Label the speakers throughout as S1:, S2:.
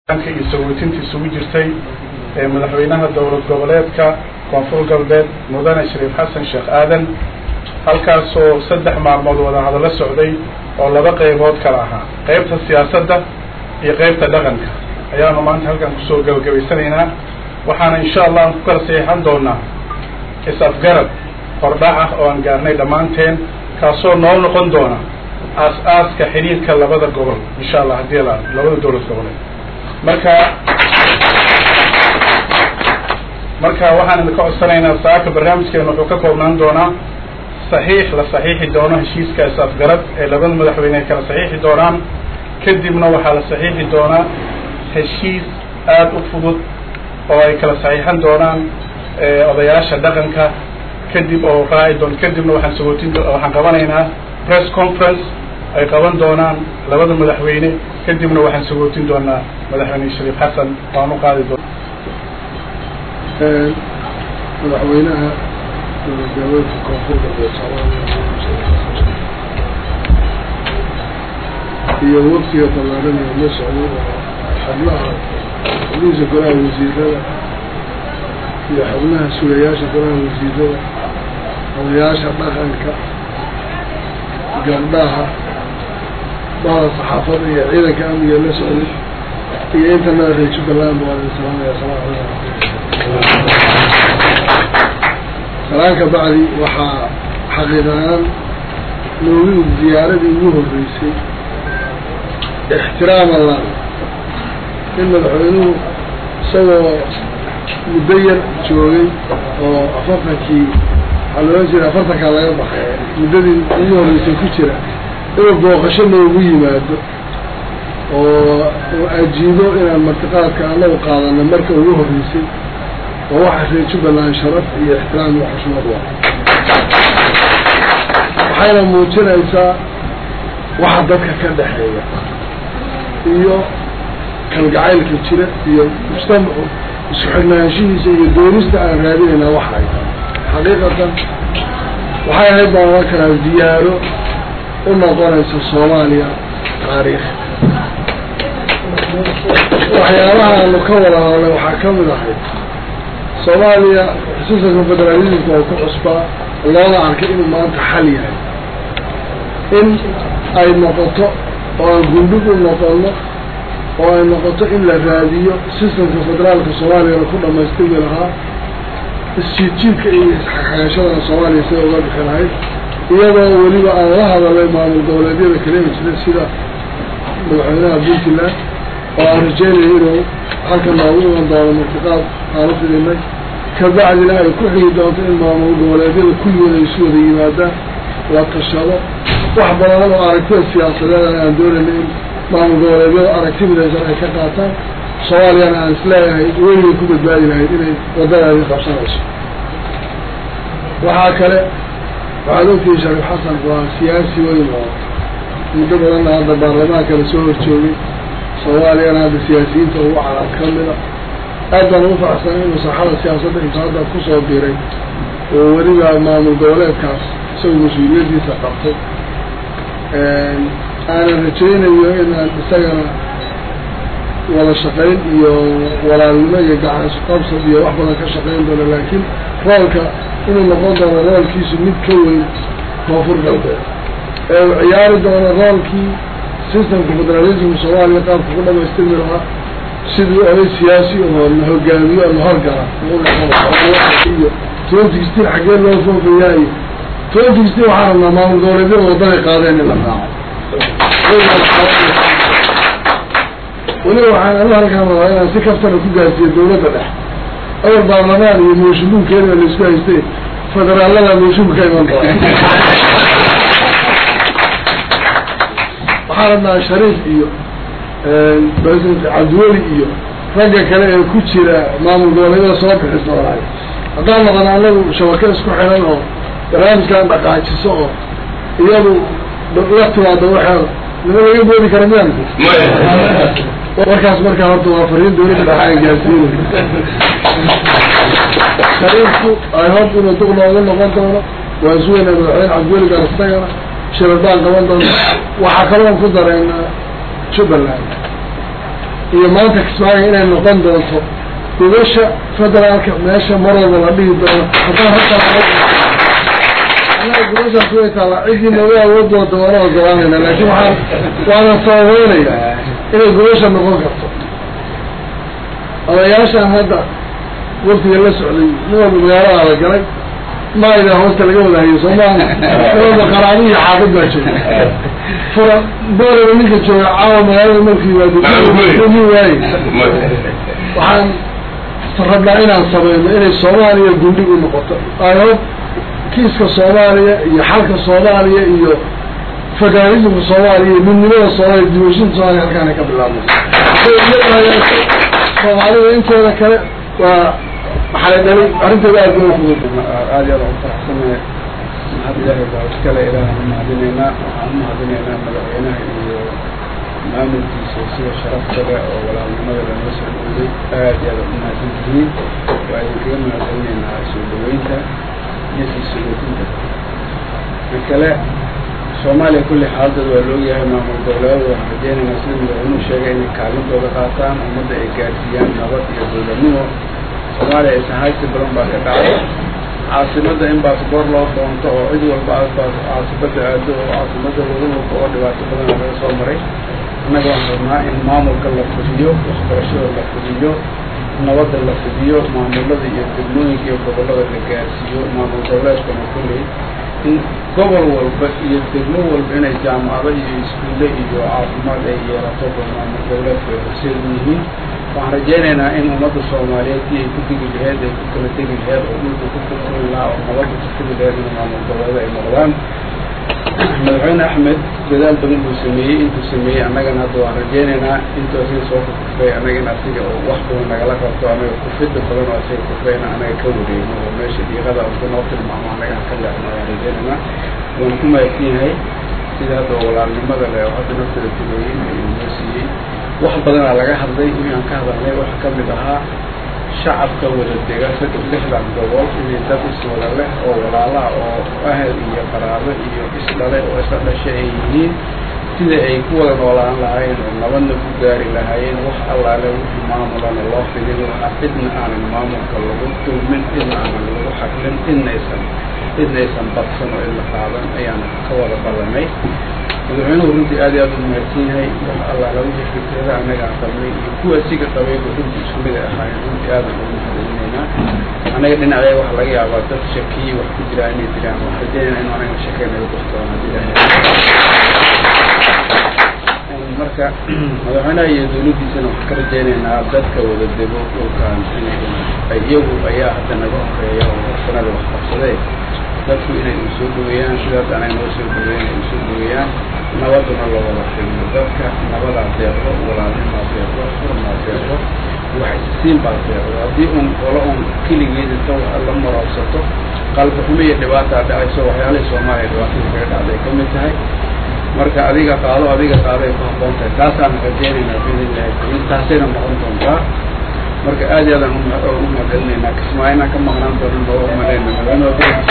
S1: iyo sagootinta isugu jirtay ee madaxweynaha dowlad goboleedka koonfur galbeed mudane shariif xasan sheekh aadan halkaasoo saddex maalmood wada hadallo socday oo laba qaybood kala ahaa qaybta siyaasadda iyo qaybta dhaqanka ayaanu maanta halkan kusoo gabagabaysanaynaa waxaana insha allah aan ku kala saxiixan doonaa is-afgarad hordhac ah oo aan gaarnay dhammaanteen kaasoo noo noqon doona aas-aaska xidhiirka labada gobol insha allah haddii la labada dowlad goboleed marka marka waxaan idinka codsanaynaa saaka barnaamijkeena wuxuu ka koobnaan doonaa saxiix la saxiixi doono heshiiska is-afgarad ee labada madaxweyne ay kala saxiixi doonaan kadibna waxaa la saxiixi doonaa heshiis aada u fudud oo ay kala saxiixan doonaan odayaasha dhaqanka kadib oo raaci doon kadibna waxaan sagootin waxaan qabanaynaa press conference ay qaban doonaan labada madaxweyne kadibna waxaan sagootin doonaa madaxweyne shariif xasan waan u qaadi doona
S2: madaxweynaha dowladgoboleedka koonfur galbeed soomaaliya iyo waftiga ballaaran ee la socday oo xubnaha xubnihiisa golaha wasiirada iyo xubnaha sugayaasha golaha wasiirada odayaasha dhaqanka gabdhaha bahda saxaafadda iyo ciidanka amniga la socday iyo intanada reer jubbaland waa idin salaamaya asalaamu calaykum salaan ka bacdi waxaa xaqiiqahaan noogu ziyaaradii ugu horreysay ixtiraama la in madaxweynuhu isagoo muddo yar joogay oo afartankii waxaa loola jira afartankaa laga baxay muddadii ugu horreysay ku jira inuu booqasho noogu yimaado oo ajiibo inaan martiqaadka anagu qaadana marka ugu horreysay oo waxa reer jubbaland sharaf iyo ixtiraam iyo xushmad waa waxayna muujinaysaa waxa dadka ka dhexeeya iyo kalgacaylka jira iyo mujtamacu isku xidhnaanshihiisa iyo doonista aan raadinayna waxa ay tahay xaqiiqatan waxay ahayd baan oran karaa ziyaaro u noqonaysa soomaaliya taariikh waxyaabaha aanu ka wada hadalnay waxaa ka mid ahayd soomaaliya xusuusanka federalismka oo ku cusbaa looga arkay inuu maanta xal yahay in ay noqoto oo aan gundhig u noqono oo ay noqoto in la raadiyo systemka federaalka soomaaliyana ku dhamaystiri lahaa isjiidjiidka iyo isxaqaashadana soomaaliya sida uga dhixi lahayd iyadoo weliba aan la hadalay maamul goboleedyada kala jira sida madaxweynaha puntland oo aan rajeynaya inuu halka noogu iman doono martiqaad aan u fidinay kabacdina ay ku xigi doonto in maamul goboleedyada kulligood ay isu wada yimaadaan la tashado wax badan oo aragtida siyaasadeed aan doonayna in maamul goboleedyada aragti midaysan ay ka qaataan soomaaliyana aan isleeyahay weligay ku badbaadi lahayd inay waddadaadii qabsanayso waxaa kale waxaad ogtihi shariif xasan waa siyaasi weyn oo muddo badanna hadda baarlamaanka la soo horjoogay soomaaliyana hadda siyaasiyiinta ugu carab ka mida aad baan ugu faraxsanay inuu saaxada siyaasadda inta hadda kusoo biray oo weliba maamul goboleedkaas isagu mas-uuliyaddiisa qabtay aanan rajaynayo inaan isagana wada shaqayn iyo walaalnimo iyo gacan qabsad iyo wax badan ka shaqayn doono laakiin roolka inuu noqon doono roolkiisu mid ka weyn koonfur galbeed ee uu ciyaari doono roolkii systemka federalismka soomaaliya qaabka ku dhamaystirmi lahaa sidii oday siyaasi oo na hogaamiyo na horgala iyo twenty sixteen xaggee loo foofayaayo twenty sixteen waxaa rabnaa maamul goboleedyada waddanay qaadeen in la raaco weliba waxaan anu halkaan rabaa inaan si kaftana ku gaarsiiyo dawladda dhex awal baarlamaan iyo mooshinbuunkeeda laisku haystay federaalada mooshinka ka iman doona waxaan rabnaa shariif iyo president cabdiweli iyo ragga kale ee ku jira maamul goboleedyada soo bixis doonaayo haddaan noqon anagu shabaka isku xiran oo barnaamijkan dhaqaajiso oo iyadu la timaado waxeeda nima laga boodi kara miyaan warkaas markaa horta waa fariin dawladda dhexa ay gaarsiinay shariifku ay hob inuu duq noogu noqon doono waan sugayna madaxweyne cabdiweli gaar isagana shirarbaan qaban doona waxaa kaloon ku dareynaa jubbaland iyo maanta kismaayo inay noqon doonto gobasha federaalka meesha mar walba la dhihi doono haddaan halkaa anaga gobashaas way taallaa ciddii naga awood doonta waana ogolaanayna laakiin waxaan waana sababeynaya inay gobasha noqon karto odayaashaan hadda waftiga la socday nin walba magaalada la galay maayda hoosta laga wada hayo soomaali walba qaraabihii xaafid baa jooga fura booraba ninka jooga caawa magaalada markii waadumi waaye waxaan rabnaa inaan samayno inay soomaaliya gundhig u noqoto ayo kiiska soomaaliya iyo xalka soomaaliya iyo federalismka soomaaliya iyo midnimada soomaaliya dimashinta soomaaliya halkaana ka bilaabno soomaalida intooda kale waa maxaa dhalay arrinteeda aad bay ufudud
S1: aad iyo aad ugu faraxsanahay mahad ilaahay baa iskale ilaahan umahadinaynaa waxaan umahadinaynaa madaxweynaha iyo maamulkiisa sida sharafta leh oo walaalnimada lanoo soo dhowday aad iyo aad umahadsan tihiin waa idinkaga mahadcelinaynaa soo dhaweynta iyo sii sugootinta ma kale soomaaliya kulli xaaladooda waa loogyahay maamul goboleedada waxaan rajeynaynaa sida madaxweynuhu sheegay inay kaalintooda qaataan ummadda ay gaarsiiyaan nabad iyo dowladnimo soomaaliya aysan haysi badan baa ka dhacay caasimadda in baasboor loo doonto oo cid walba caasibadda aado oo caasimadda lagu walba oo dhibaato badan laga soo maray annaga waxaan rabnaa in maamulka la fudiyo waxbarashada la fudiyo nabadda la fudiyo maamulada iyo degmooyinka iyo gobollada la gaarsiiyo maamul goboleedkana kulley in gobol walba iyo degmo walba inay jaamacado iyo iskuulle iyo caafimaad ay yeelato ba maamul goboleedku ay horseed u yihiin waxaan rajeynaynaa in ummadda soomaaliyeed si ay ku degi laheed ay ku kala degi laheed oo dhulka ku kulkuli lahaa oo nabadda ku tegi laheed in maamul goboleeda ay noqdaan madaxweyne axmed dadaal badan buu sameeyey intuu sameeyey annagana hadda waan rajeynaynaa intuu asiga soo kufay annaga in asiga oo wax badan nagala qabto annaga kufida badan oo asiga kufayna annaga ka wareegno oo meesha dhiiqada unka noo tilmaamo annaga ka leexno waan rajeynaynaa waan ku mahadsan yahay sida hadda walaalnimada leh oo hadda naftada timeeyey ayuu noo siiyey wax badanaa laga hadlay wixii aan ka hadalnay waxa ka mid ahaa shacabka wada dega saddex lixdan gobol inay dad iswada leh oo walaalaha oo ahel iyo qaraabo iyo isdhale oo isla dhashay ay yihiin sida ay ku wada noolaan lahaayeen oo nabadna ku gaari lahaayeen wax allaale wixii maamulana loo fidin lahaa cidna aanan maamulka lagu dulmin cidna aanan lagu xaklin cidnaysan cidnaysan badsan oo cidla qaadan ayaan ka wada ballanay madaxweynuhu runtii aad iyo aad u mahadsan yahay wax allaala wixii fikrada annaga aan qabnay iyo kuwa siga qabayba runtii isku mid ay ahaayeen runtii aadan ugu mahadcelinaynaa annaga dhinacee waxa laga yaabaa dad shakiyi wax ku jiraa inay jiraan waxaan rajeynayna inu anaga shakeynayo doxtoon haddii ilaahay marka madaxweynaha iyo dawladdiisana waxaan ka rajeynaynaa dadka wada dego dhulkan inay ay iyagu ayaa hadda naga horeeya oo horsanada wax qabsadee dadku inay u soo dhaweeyaan sidaas anay noo soo dhaweeyan ay usoo dhaweeyaan nabaduna la wada xilmo dadka nabadaa deeqdo walaalnimaa deeqdo furmaa deeqdo waxsiin baa deeqdo haddii un qolo un keligeed inta la maraabsato qalbi xumo iyo dhibaataa dhacayso waxyaalihii soomaaliya dhibaatada kaga dhacday ka mid tahay marka adiga qaado adiga qaado ay ku habboon tahay taasaan rajeynaynaa biidnillahi karim taasayna noqon doontaa marka aad iyo aadaan u mahadcelinaynaa kismaayana ka maqnaan doonan loo umalayna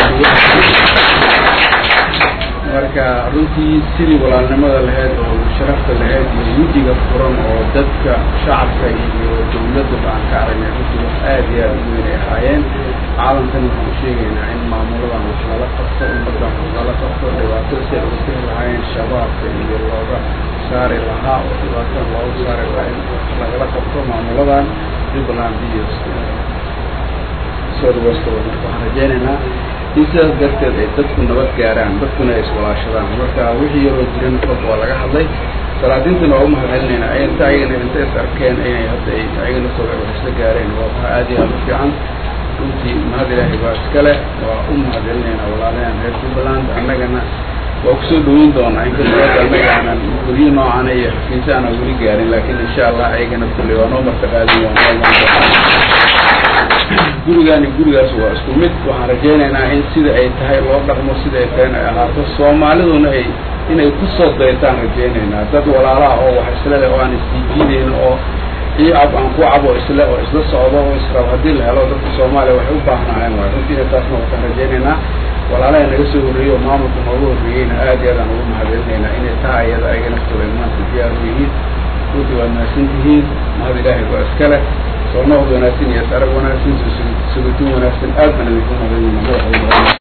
S1: marka runtii sidii walaalnimada lahayd oo sharafta lahayd iyo yudiga furan oo dadka shacabka iyo dawladda aan ka aragnay runtii wax aad iyo aad u weyn ay ahaayeen caalamkan waxaan u sheegaynaa in maamuladan wax lala qabto ummadan wax lala qabto dhibaatada si ay uga bixi lahaayeen shabaabka iyo looga saari lahaa oo dhibaatada looga saari lahaa in wax lagala qabto maamuladan jubbaland iyo south west marka waxaan rajeynaynaa in sidaas darteed ay dadku nabad gaaraan dadkuna ay iswalaashadaan marka wixii yaroo jiran fog waa laga hadlay salaadiintana waa u mahadcelinaynaa inta ayagana inta is arkeen inay hadda ay ayagana soo isla gaareen waa waxa aad iyo aad u fiican runtii mahad ilaahay baa iskale waa u mahadcelinaynaa walaalahan reer jubbaland annagana waa kusoo dhaweyn doonaa inkastoo hadda annaga aanan guryo noocaana iyo xafiisa aanan weli gaarin laakiin insha allah ayagana kulley waa noo martaqaadin waa noo imaan doonaa gurigaani gurigaas waa isku mid waxaan rajeynaynaa in sida ay tahay loo dhaqmo sida ay tahay in ay ahaato soomaaliduna ay inay kusoo daytaan rajeynaynaa dad walaalaha oo wax isle leh oo aan isdiijiineyn oo ii cab aan ku cabo isle oo isla socdo oo israab haddii la helo dadka soomaaliya waxay u baahnaayeen waay runtiina taasna waxaan rajeynaynaa walaalaha naga soo horreeyey oo maamulka nooga horreeyeyna aad iyo aadaan ugu mahadcelinaynaa inay taha iyada ayaga naftooda maanta diyaar u yihiin
S3: runtii waad mahadsan tihiin mahad ilaahay waa iskale soo noqod wanaagsan iyo sarag wanaagsan sugutin wanaagsan aad baan idinku mahadayna